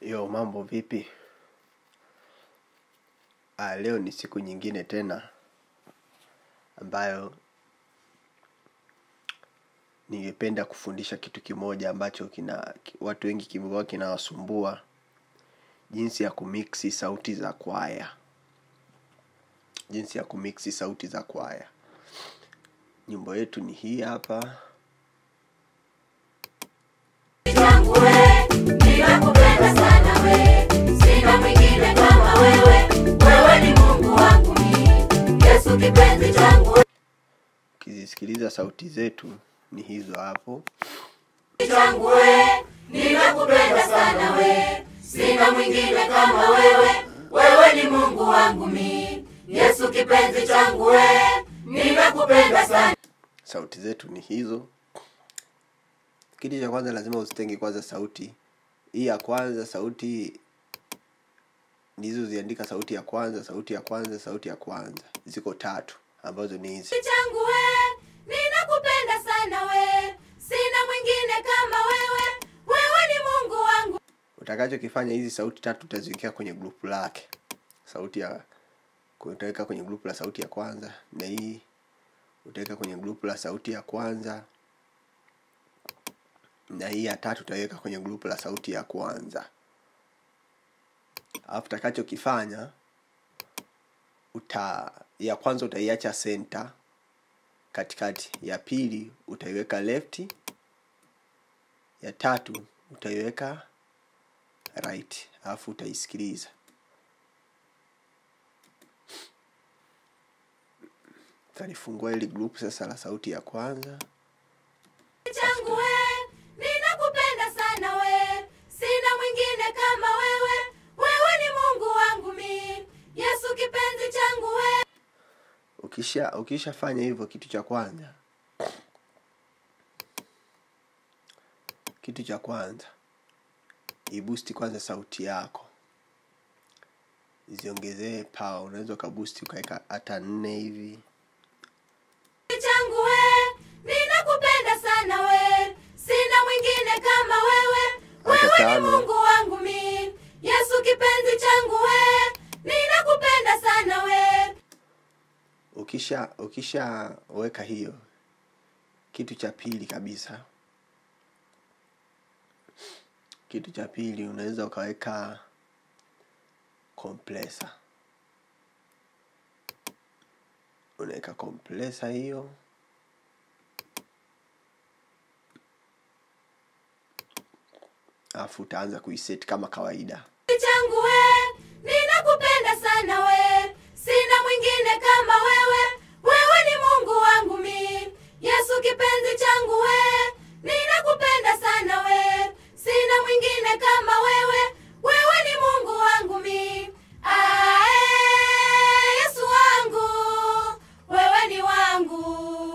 Yo, mambo vipi? Ah, leo ni siku nyingine tena ambayo ningependa kufundisha kitu kimoja ambacho kina watu wengi kimekuwa kinawasumbua, jinsi ya kumiksi sauti za kwaya, jinsi ya kumiksi sauti za kwaya. Nyimbo yetu ni hii hapa. changu we, ninakupenda sana we, sina mwingine kama wewe, wewe ni Mungu wangu mimi, Yesu kipenzi changu we, Ukizisikiliza sauti zetu ni hizo hapo. changu we, ninakupenda sana we, sina mwingine kama wewe, wewe ni Mungu wangu mimi, Yesu kipenzi changu we, ninakupenda sana sauti zetu ni hizo kitu cha kwanza lazima uzitenge kwanza sauti hii ya kwanza sauti ndizoziandika sauti ya kwanza sauti ya kwanza sauti ya kwanza ziko tatu ambazo ni hizi changu we, ninakupenda sana we, sina mwingine kama wewe, wewe ni Mungu wangu utakachokifanya hizi sauti tatu utaziwekea kwenye grupu lake sauti ya utaweka kwenye grupu la sauti ya kwanza na hii utaweka kwenye grupu la sauti ya kwanza na hii ya tatu utaiweka kwenye grupu la sauti ya kwanza alafu utakachokifanya uta ya kwanza utaiacha center katikati ya pili utaiweka left ya tatu utaiweka right alafu utaisikiliza utalifungua hili group sasa la sauti ya kwanza changu we, ninakupenda sana we, sina mwingine kama wewe, wewe ni Mungu wangu mi, Yesu kipenzi changu we, ukisha ukishafanya hivyo kitu cha kwanza kitu cha kwanza ibusti kwanza sauti yako ziongezee power unaweza ukabusti ukaweka hata nne hivi changu we, ninakupenda sana we, sina mwingine kama wewe, Hata wewe ni tano. Mungu wangu mi, Yesu kipenzi changu we, ninakupenda sana we, ukisha ukishaweka hiyo kitu cha pili kabisa kitu cha pili unaweza ukaweka compressor unaweka compressor hiyo alafu utaanza kuiset kama kawaida changu we, ninakupenda sana we, sina mwingine kama wewe, wewe ni Mungu wangu mi, Yesu kipenzi changu we, ninakupenda sana we, sina mwingine kama wewe, wewe ni Mungu wangu mi, ae, Yesu wangu, wewe ni wangu,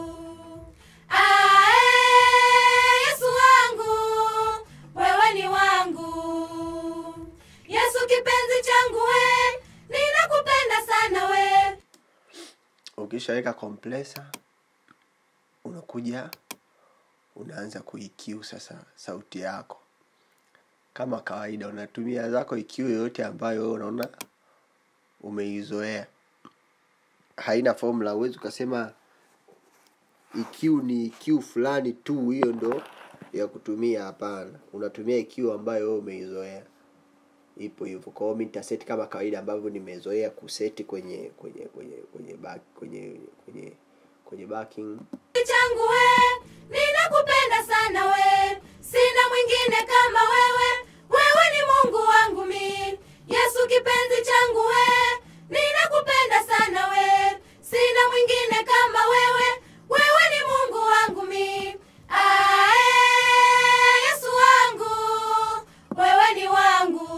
ae, Yesu wangu, wewe ni wangu. Yesu kipenzi changu we, ninakupenda sana we. ukishaweka compressor unakuja unaanza kuikiu sasa sauti yako kama kawaida unatumia zako ikiu yoyote ambayo wewe unaona umeizoea haina formula huwezi ukasema ikiu ni ikiu fulani tu hiyo ndo ya kutumia hapana unatumia ikiu ambayo wewe umeizoea ipo hivyo kwa hiyo mi nitaseti kama kawaida ambavyo nimezoea kuseti kwenye kwenye kwenye kwenye back, kwenye kwenye kwenye backing changu we, ninakupenda sana we. Sina mwingine kama wewe, wewe ni Mungu wangu mi. Yesu kipenzi changu we, ninakupenda sana we. Sina mwingine kama wewe, wewe ni Mungu wangu mi. Ae, Yesu wangu, wewe ni wangu.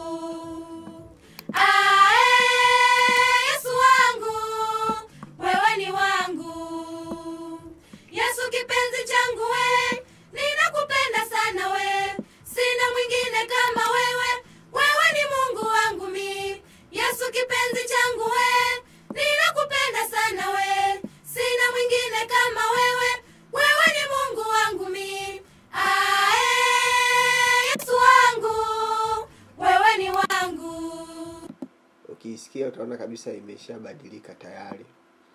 Ae, Yesu wangu, wewe ni wangu. Yesu kipenzi changu we, ninakupenda sana we, sina mwingine kama wewe, wewe ni Mungu wangu mi. Yesu kipenzi changu we, ninakupenda sana we, sina mwingine ukiisikia utaona kabisa imeshabadilika tayari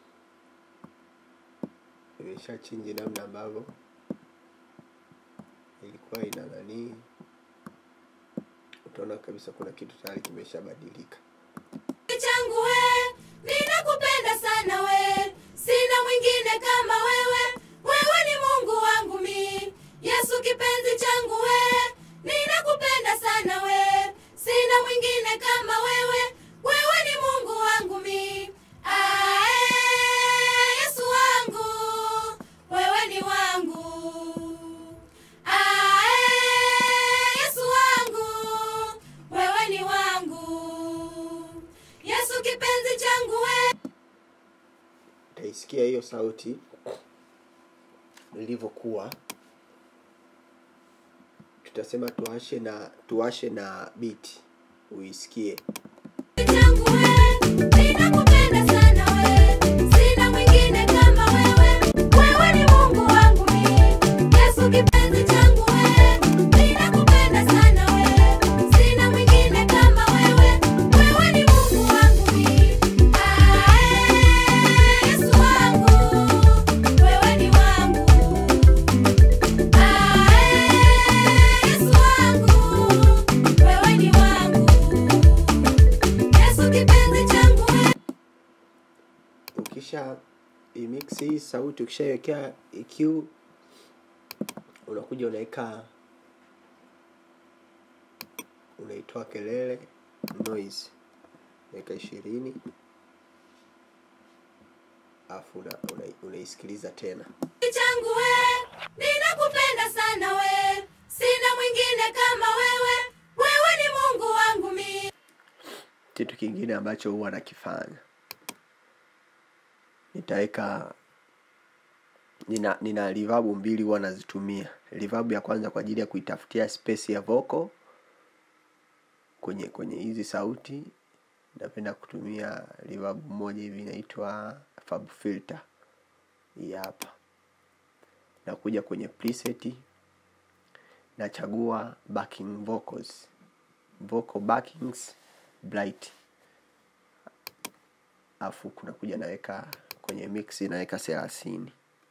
imesha chinji namna ambavyo ilikuwa ina nanii utaona kabisa kuna kitu tayari kimeshabadilika changu we ninakupenda sana we sina mwingine kama wewe wewe ni mungu wangu mi yesu kipenzi changu we ninakupenda sana we sina mwingine kama wewe wewe ni mungu wangu mi Ae, yesu wangu wewe ni wangu Ae, yesu wangu wewe ni wangu yesu kipenzi changu we utaisikia hiyo sauti ilivyokuwa tutasema tuashe na tuashe na biti uisikie changu we ninakupenda sana we sina mwingine kama wewe wewe ni mungu wangu mi yesu kipenzi changu we ninakupenda sana we sina mwingine kama wewe wewe ni mungu wangu mi Ae, yesu wangu wewe ni wangu Ae, yesu wangu wewe ni wangu Yesu kipenzi changu we ukisha imix hii sauti ukishaiwekea EQ unakuja unaweka unaitoa kelele noise unaweka ishirini alafu una, una, unaisikiliza tena changu we ninakupenda sana we sina mwingine kama wewe wewe ni mungu wangu mi kitu kingine ambacho huwa nakifanya nitaweka nina nina reverb mbili huwa nazitumia reverb ya kwanza kwa ajili ya kuitafutia space ya vocal kwenye kwenye hizi sauti napenda kutumia reverb moja hivi inaitwa fab filter hii hapa nakuja kwenye preset nachagua backing vocals vocal backings bright afu kuna kuja naweka kwenye mix naweka thelathini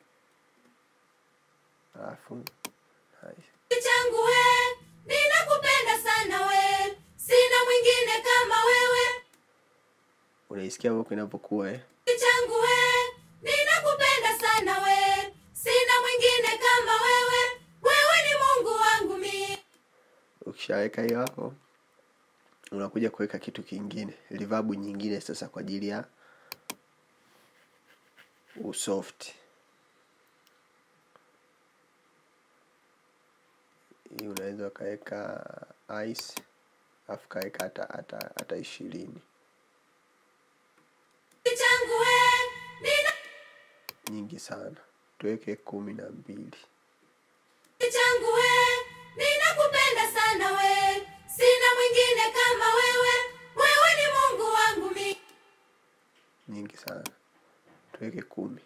alafu nice. changu we ninakupenda sana we sina mwingine kama wewe unaisikia vocal inapokuwa eh? changu we ninakupenda sana we sina mwingine kama wewe wewe ni mungu wangu mi ukishaweka hiyo hapo unakuja kuweka kitu kingine reverb nyingine sasa kwa ajili ya usoft hii unaweza ukaweka ice alafu kaweka hata hata hata ishirini changu we nina nyingi sana tuweke kumi na mbili changu we ninakupenda sana we sina mwingine kama wewe wewe ni mungu wangu mi nyingi sana tuweke kumi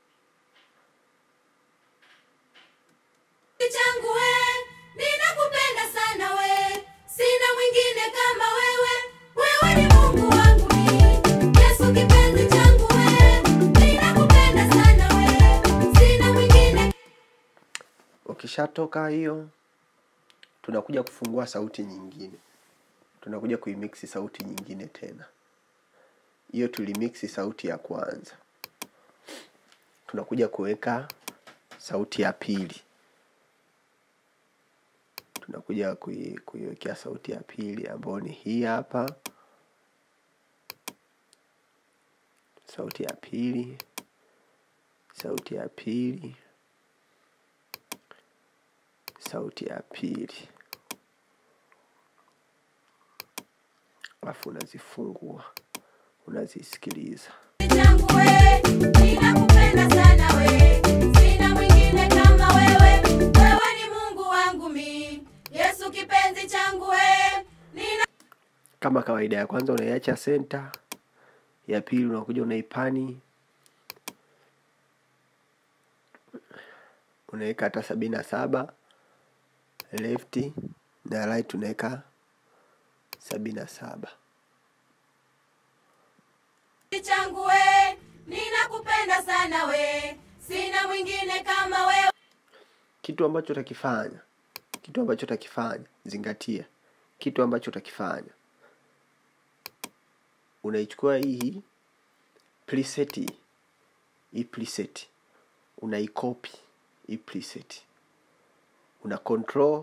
changu we ninakupenda sana we sina mwingine kama wewe wewe ni mungu wangu mi yesu kipenzi changu we ninakupenda sana we sina mwingine ukishatoka hiyo tunakuja kufungua sauti nyingine tunakuja kuimiksi sauti nyingine tena hiyo tulimiksi sauti ya kwanza tunakuja kuweka sauti ya pili tunakuja kui- kuiwekea sauti ya pili ambayo ni hii hapa sauti ya pili sauti ya pili sauti ya pili alafu unazifungua unazisikiliza changu we ninakupenda sana we sina mwingine kama wewe wewe ni mungu wangu mi yesu kipenzi changu we nina kama kawaida ya kwanza unaiacha senta ya pili unakuja unaipani unaweka hata sabini na saba lefti na right unaweka sabini na saba changu we ninakupenda sana we sina mwingine kama wewe kitu ambacho utakifanya kitu ambacho utakifanya zingatia kitu ambacho utakifanya unaichukua hii preset hii hii preset unaikopi hii preset una control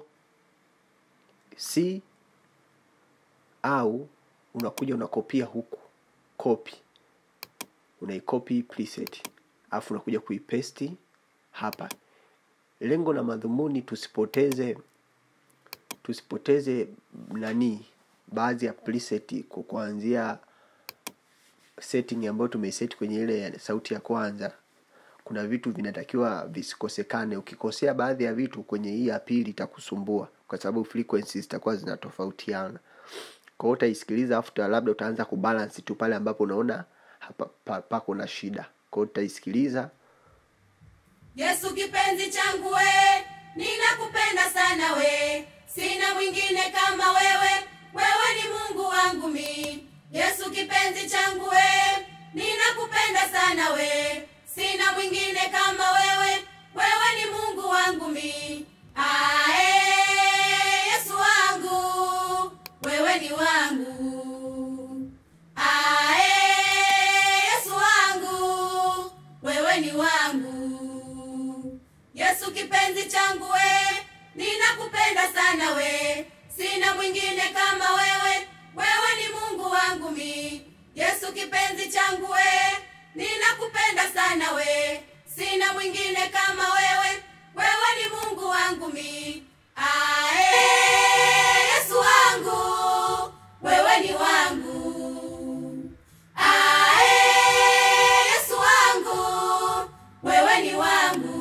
c au unakuja unakopia huku copy unaikopi hii preset alafu unakuja kuipesti hapa lengo na madhumuni tusipoteze tusipoteze nani baadhi ya preset kwa kuanzia setting ambayo tumeiset kwenye ile ya sauti ya kwanza kuna vitu vinatakiwa visikosekane ukikosea baadhi ya vitu kwenye hii ya pili itakusumbua kwa sababu frequencies zitakuwa zinatofautiana kwa hiyo utaisikiliza after labda utaanza kubalance tu pale ambapo unaona hapa pa- pako na shida kwa hiyo utaisikiliza Yesu kipenzi changu we, ninakupenda sana we, sina mwingine kama wewe, wewe ni Mungu wangu mi. Yesu kipenzi changu we, ninakupenda sana we, sina mwingine kama wewe, wewe ni Mungu wangu mi. Ae, Yesu wangu, wewe ni wangu. Ae, Yesu wangu, wewe ni wangu. Yesu kipenzi changu we, ninakupenda sana we, sina mwingine kama wewe, wewe ni Mungu wangu mi. Yesu kipenzi changu we, ninakupenda sana we, sina mwingine kama wewe, wewe ni Mungu wangu mi. Ae, Yesu wangu, wewe ni wangu. Ae, Yesu wangu, wewe ni wangu.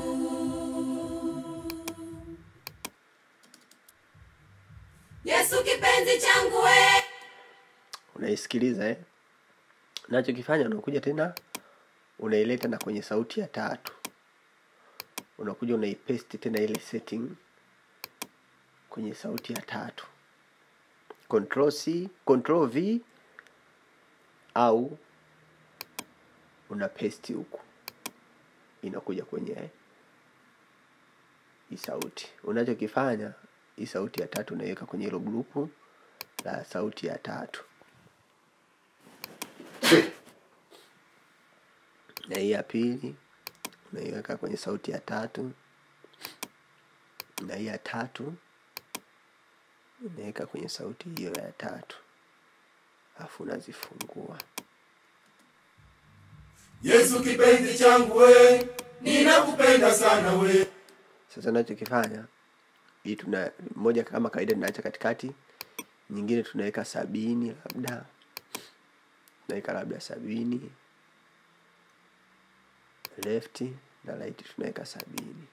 Yesu kipenzi changu we, unaisikiliza eh? unachokifanya unakuja tena unaileta na kwenye sauti ya tatu unakuja unaipesti tena ile setting kwenye sauti ya tatu control c control v au una pesti huku inakuja kwenye hii sauti unachokifanya hii sauti ya tatu unaiweka kwenye hilo grupu la sauti ya tatu na hii ya pili unaiweka kwenye sauti ya tatu na hii ya tatu unaweka kwenye sauti hiyo ya tatu alafu unazifungua Yesu kipenzi changu we, ninakupenda sana we. sasa nachokifanya hii tuna moja kama kawaida tunaacha katikati nyingine tunaweka sabini labda tunaweka labda sabini left na right tunaweka sabini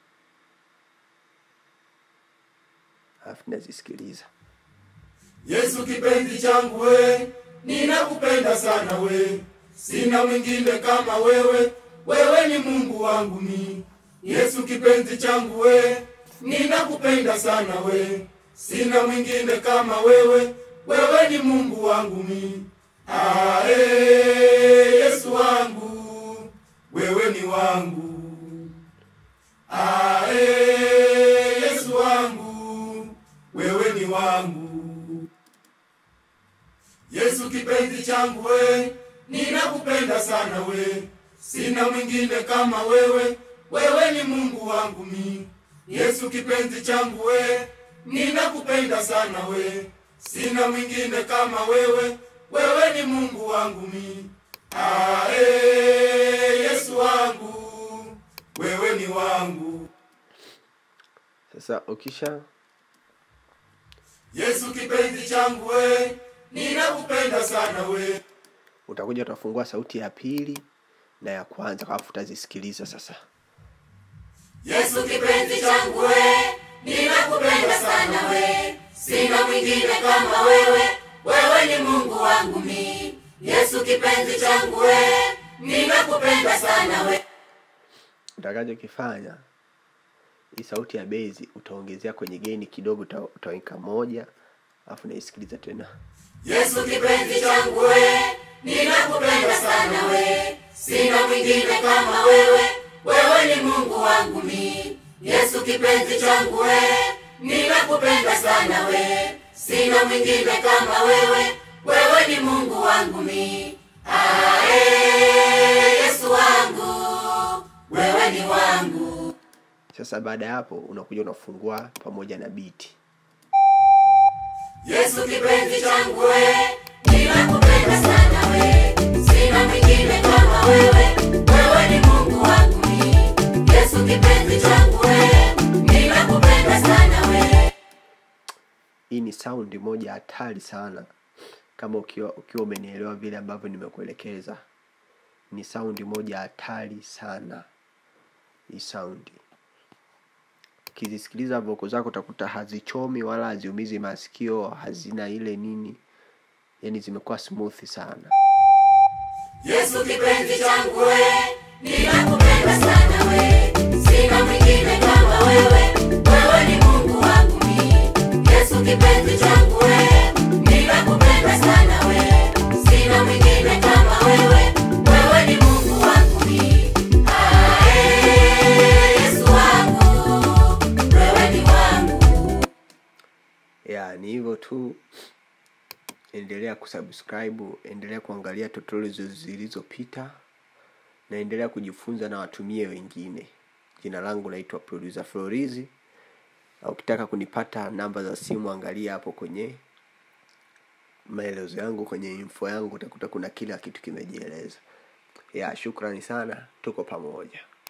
alafu tunazisikiliza Yesu kipenzi changu we, ninakupenda sana we. Sina mwingine kama wewe, wewe ni Mungu wangu mi. Yesu kipenzi changu we, ninakupenda sana we. Sina mwingine kama wewe, wewe ni Mungu wangu mi. Ae, Yesu wangu, wewe ni wangu. Ae, Yesu wangu, wewe ni wangu. Yesu kipenzi changu we, ninakupenda sana we. Sina mwingine kama wewe, wewe ni Mungu wangu mi. Yesu kipenzi changu we, ninakupenda sana we. Sina mwingine kama wewe, wewe ni Mungu wangu mi. Ae, Yesu wangu, wewe ni wangu. sasa ukisha Yesu kipenzi changu we, ninakupenda sana we. utakuja utafungua sauti ya pili na ya kwanza alafu utazisikiliza sasa Yesu kipenzi changu we, ninakupenda sana we. Sina mwingine kama wewe, wewe ni Mungu wangu mi. Yesu kipenzi changu we, ninakupenda sana we. utakachokifanya hii sauti ya bezi utaongezea kwenye geni kidogo uta- utaweka moja alafu naisikiliza tena Yesu kipenzi changu we, ninakupenda sana we sina mwingine kama wewe wewe ni mungu wangu mi yesu kipenzi changu we ninakupenda sana we sina mwingine kama wewe wewe ni mungu wangu mi ae yesu wangu wewe ni wangu sasa baada ya hapo unakuja unafungua pamoja na biti Yesu kipenzi changu we, ninakupenda sana we, sina mwingine kama wewe, wewe ni Mungu wangu mi. Yesu kipenzi changu we, ninakupenda sana we. hii ni saundi moja hatari sana kama ukiwa ukiwa umenielewa vile ambavyo nimekuelekeza ni saundi moja hatari sana hii saundi ukizisikiliza voko zako utakuta hazichomi wala haziumizi masikio hazina ile nini yani zimekuwa smooth sana Yesu kipenzi changu we, ninakupenda sana we, sina mwingine kama wewe, wewe ni Mungu wangu mi. Yesu kipenzi changu we, ninakupenda sana we, sina mwingine kama wewe, wewe ni Mungu wangu mi. Ae, Yesu wangu, wewe ni wangu. ya ni hivyo tu endelea kusubscribe endelea kuangalia tutorials zilizopita na endelea kujifunza na watumie wengine jina langu naitwa producer florizi na ukitaka kunipata namba za simu angalia hapo kwenye maelezo yangu kwenye info yangu utakuta kuna kila kitu kimejieleza ya shukrani sana tuko pamoja